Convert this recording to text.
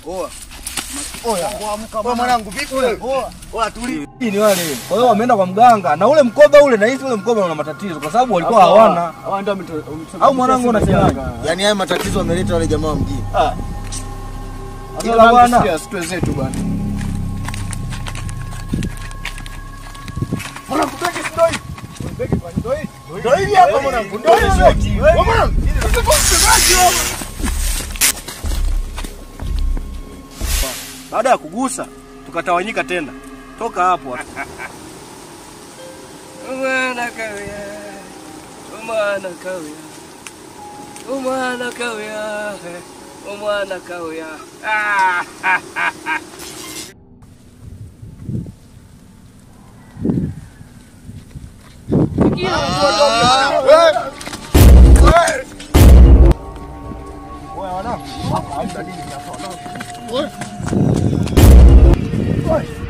Oa. Oya. Wewe mwanangu vipi wewe? Oa tuli. Hii ni wale. Kwa hiyo wameenda kwa mganga na ule mkoba ule na hizi ule mkoba una matatizo kwa sababu walikuwa hawana. Au mwanangu unasemaje? Yaani haya matatizo wameleta wale jamaa wa mjini. Ila bwana. zetu bwana. Ndio hili hapa mwanangu. Ndio hili. Wewe mwanangu. Baada ya kugusa tukatawanyika tena. Toka hapo. Umwana kawia, umwana kawia, umwana kawia, umwana kawia. Ah, ah, ah, ah. Wewe